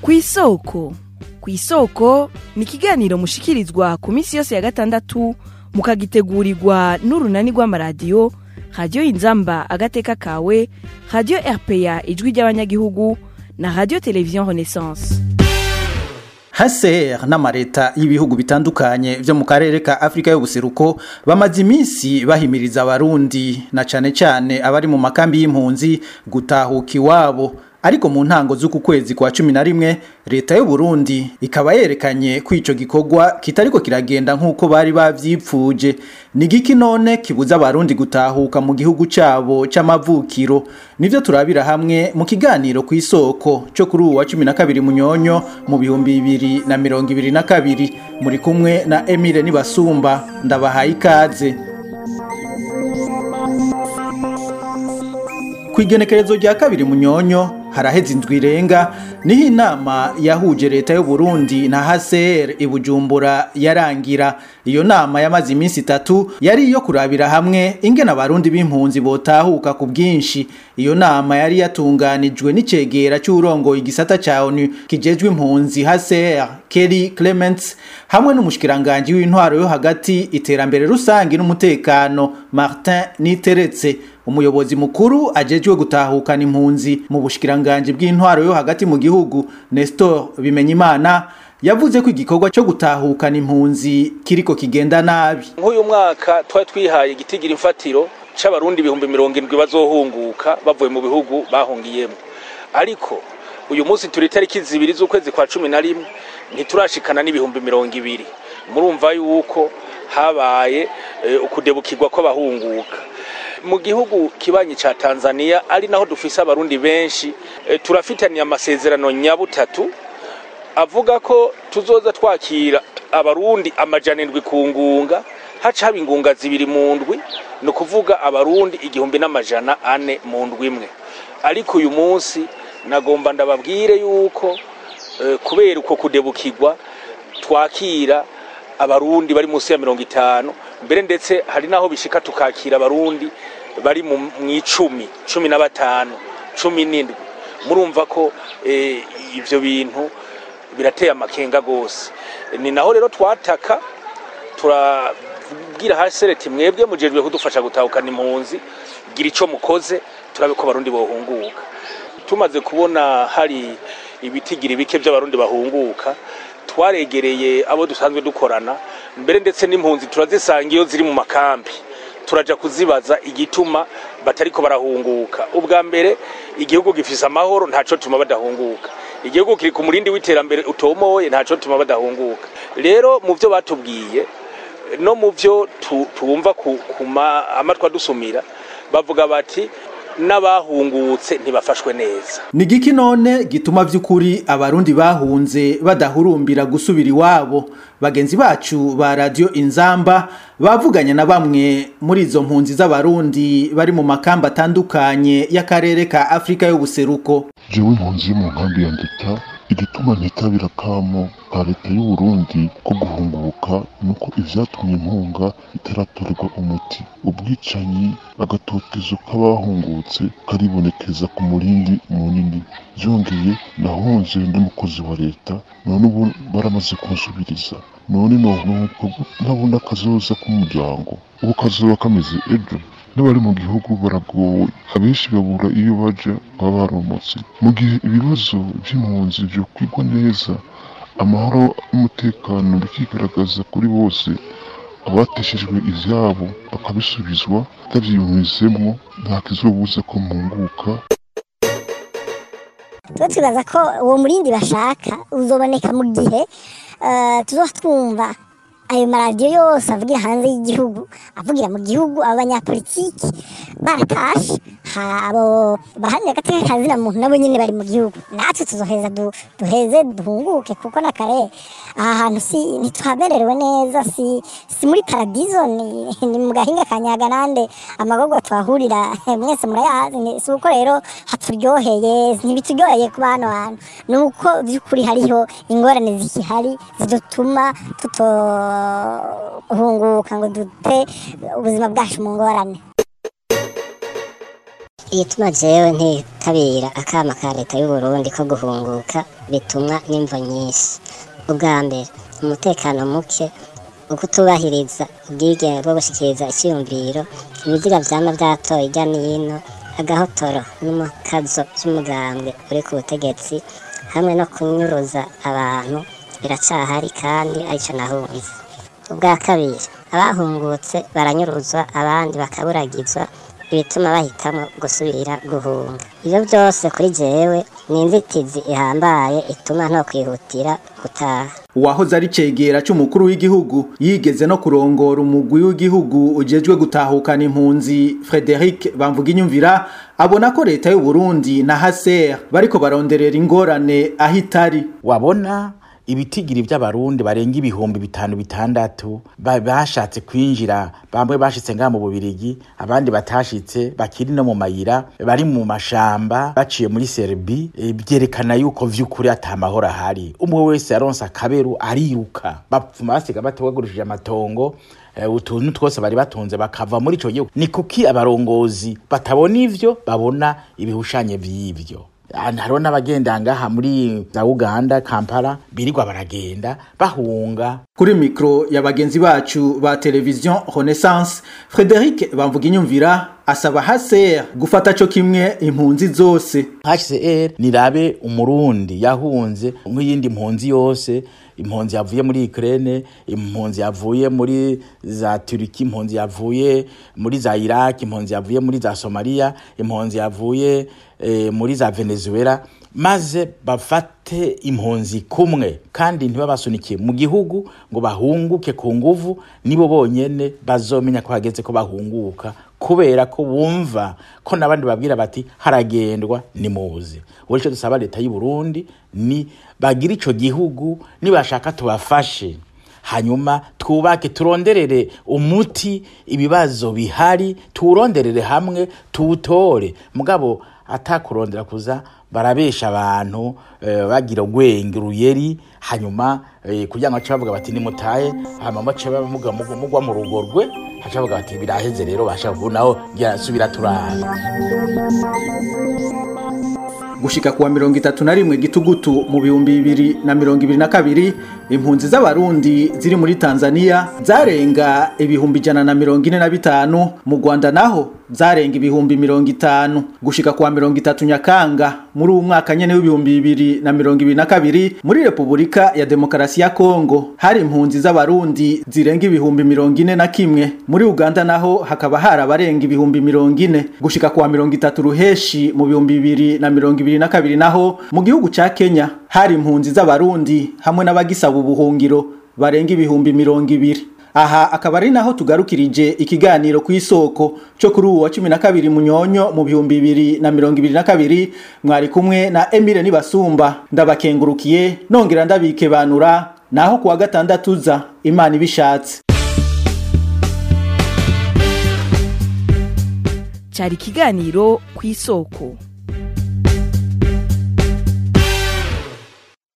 kw'isoko kw'isoko ni ikiganiro mushikirizwa ku minsi yose ya gatandatu mukagitegurirwa n'urunani rw'amaradiyo radiyo inzamba agateka kawe radiyo rpa ijwi ry'abanyagihugu na radiyo televiziyo renaissance HCR n'amareta y'ibihugu bitandukanye vyo mu karere ka Afrika y'ubuseruko bamaze iminsi bahimiriza abarundi na cane cane abari mu makambi y'impunzi gutahuka iwabo ariko mu ntango z'uku kwezi kwa cumi na rimwe leta y'u Burundi ikaba yerekanye ko ico gikorwa kitariko kiragenda nk'uko bari bavyipfuje ni giki none kibuza abarundi gutahuka mu gihugu cabo c'amavukiro nivyo turabira hamwe mu kiganiro ku isoko cyo kuri uwa cumi na kabiri munyonyo mu bihumbi bibiri na mirongo ibiri na kabiri muri kumwe na Emile Nibasumba ndabahaye ikaze Kwigenekerezo rya kabiri munyonyo haraheze indwi irenga niho inama yahuje leta y'u Burundi na HCR ibujumbura yarangira iyo nama yamaze iminsi itatu yari iyo kurabira hamwe ingene abarundi b'impunzi botahuka ku bwinshi iyo nama yari yatunganijwe n'icegera cy'urongoye igisata ca ONU kijejwe impunzi HCR Kelly Clements hamwe n'umushikiranganje w'intwaro yo hagati iterambere rusangi n'umutekano Martin Niteretse umuyobozi mukuru ajejwe gutahukana impunzi mu bushikiranganje bw'intwaro yo hagati mu gihugu Nestor Bimenyimana yavuze ko igikorwa cyo gutahukana impunzi kiriko kigenda nabi nk'uyu mwaka twari twihaye igitigira imfatiro c'abarundi ibihumbi mirongo indwi bazohunguka bavuye mu bihugu bahungiyemo ariko uyu munsi turi itariki zibiri z'ukwezi kwa cumi na rimwe ntiturashikana n'ibihumbi mirongo ibiri murumva yuko habaye ukudebukirwa kw'abahunguka mu gihugu kibanyi ca Tanzania ari naho dufise abarundi benshi e, turafitaniye amasezerano nyabutatu avuga ko tuzoza twakira abarundi amajana indwi ku ngunga haca haba ingunga zibiri mu ndwi ni ukuvuga abarundi igihumbi n'amajana ane mu ndwi imwe ariko uyu munsi nagomba ndababwire yuko e, kubera uko kudebukirwa twakira abarundi bari munsi ya mirongo itanu mbere ndetse hari naho bishika tukakira abarundi bari mu icumi cumi na batanu cumi n'indwi murumva ko ibyo bintu birateye amakenga rwose ni naho rero twataka turabwira hasi leta mwebwe mujejwe kudufasha gutahukana impunzi gira icyo mukoze turabe ko abarundi bahunguka tumaze kubona hari ibitigira bike by'abarundi bahunguka twaregereye abo dusanzwe dukorana mbere ndetse n'impunzi turazisanga iyo ziri mu makambi turaja kuzibaza igituma batariko barahunguka ubwa mbere igihugu gifise amahoro ntaco tuma badahunguka igihugu kiri ku murindi w'iterambere utomoye ntaco tuma badahunguka rero mu vyo batubwiye no mu vyo tumva ku amatwa dusumira bavuga bati n'abahungutse ntibafashwe neza ni giki none gituma vy'ukuri abarundi bahunze badahurumbira gusubira iwabo bagenzi bacu ba radio inzamba bavuganye na bamwe muri izo mpunzi z'abarundi bari mu makamba atandukanye y'akarere ka Afrika y'ubuseruko jewe impunzi mu nkambi ya ndeta igituma ntitabira kamo ka leta y'u Burundi ko guhunguka nuko ivyatumye impunga itaratorerwa umuti ubwicanyi agatotezo k'abahungutse karibonekeza ku murindi munini vyongeye nahunze n'umukozi wa leta none ubu baramaze kunsubiriza none nonuko ntabona akazoza k'umuryango ubu kazoba kameze ejo n'abari mu gihugu baragowe abenshi babura iyo baja baba baromotse mu gihe ibibazo by'impunzi vyokwigwa neza amahoro n'umutekano bikigaragaza kuri bose abateshejwe ivyabo bakabisubizwa batavyiyumvizemwo nta kizobuza ko mpunguka tuba twibaza ko uwo murindi bashaka uzoboneka mu gihe tuzoba twumva ayo maradiyo yose avugira hanze y'igihugu avugira mu gihugu abo banyapolitiki baratashe abo baharanira agateka kazina muntu nabo nyine bari mu gihugu natwe tuzoheza duheze duhunguke kuko na kare aha hantu si ntituhamererewe neza si si muri paradizo ni, ni mu gahinga ka nyaganande amagorwa tuhahurira mwese murayazi si uko rero haturyoheye ntibituryoheye kuba hano hantu ni uko by'ukuri hariho ingorane zikihari zidutuma tutohunguka ngo dute ubuzima bwacu mu ngorane igituma jewe ntitabira akama ka leta y'uburundi ko guhunguka bitumwa n'imvo nyinshi ubwa mbere umutekano muke ukutubahiriza ubwigenge bwo gushikiriza icyiyumviro ibiziga vyama vyatoye irya n'ino agahotoro n'umukazo vy'umugambwe uri ku butegetsi hamwe no kunyuruza abantu biracahari kandi arico nahunze ubwa kabiri abahungutse baranyuruzwa abandi bakaburagizwa ibituma bahitamo gusubira guhunga ibyo byose kuri jewe ni inzitizi ihambaye ituma nto kwihutira gutaha uwahoze ari cegera c'umukuru w'igihugu yigeze no kurongora umugwi w'igihugu ujejwe gutahukana impunzi Frederic Bamvuginyumvira abona ko leta y'u Burundi na HCR bariko baronderera ingorane aho itari wabona ibitigiri by'abarundi barenga ibihumbi bitanu bitandatu ba- bashatse kwinjira bamwe bashitse ngaha mu bubirigi abandi batashitse bakiri no mu mayira bari mu mashamba baciye muri serbi e, byerekana yuko vy'ukuri ata mahoro ahari umwe wese yaronse akaberu ariruka bapfuma basiga batewagurishije amatongo eh, utuntu twose bari batunze bakava muri ico gihugu ni kuki abarongozi batabona ivyo babona ibihushanye vy'ivyo Ah, hariho n'abagenda ngaha muri za uganda kampala birirwa baragenda bahunga kuri mikro ya bagenzi bacu ba televiziyo Renaissance Frederic Bamvuginyumvira asaba HCR gufata co kimwe impunzi zose hcr nirabe umurundi yahunze nk'iyindi mpunzi yose impunzi yavuye muri Ukraine impunzi yavuye muri za Turiki impunzi yavuye muri za Iraq impunzi yavuye muri za Somalia impunzi yavuye eh, muri za Venezuela maze bafate impunzi kumwe kandi ntibabasunikiye mu gihugu ngo bahunguke ku nguvu nibo bonyene bazomenya ko hageze ko bahunguka kubera ko bumva ko n'abandi babwira bati haragendwa nimuze ubu icyo dusaba leta y'u Burundi ni bagira ico gihugu nibashaka tubafashe hanyuma twubake turonderere umuti ibibazo bihari tuwuronderere hamwe tuwutore mugabo atakurondera kuza barabesha abantu eh, bagira gwenge ruyeri hanyuma eh, kugira ngo bace bavuga bati nimutaye hama bace bamuga mugwa mu rugo rwe haca bavuga bati biraheze rero basha kunaho ngira subira turara gushika kuwa mirongo itatu na rimwe gitugutu mu bihumbi bibiri na mirongo ibiri na kabiri impunzi z'abarundi ziri muri tanzania zarenga ibihumbi ijana na mirongo ine na bitanu mu rwanda naho zarenga ibihumbi mirongo itanu gushika kuwa mirongo itatu nyakanga muri uwu mwaka nyene w'ibihumbi bibiri na mirongo ibiri na kabiri muri repubulika ya demokarasi ya kongo hari impunzi z'abarundi zirenga ibihumbi mirongo ine na kimwe muri uganda naho hakaba hari abarenga ibihumbi mirongo ine gushika kuwa mirongo itatu ruheshi mu bihumbi bibiri na mirongo ibiri na kabiri naho mu gihugu ca kenya hari impunzi z'abarundi hamwe n'abagisaba ubuhungiro barenga ibihumbi mirongo ibiri aha akaba ari naho tugarukirije ikiganiro ku isoko cyo kuri uwo wa cumi na kabiri munyonyo mu bihumbi bibiri na mirongo ibiri na kabiri mwari kumwe na emile nibasumba ndabakengurukiye nongera ndabikebanura naho kuwa gatandatu uza imana ibishatse cyari ikiganiro ku isoko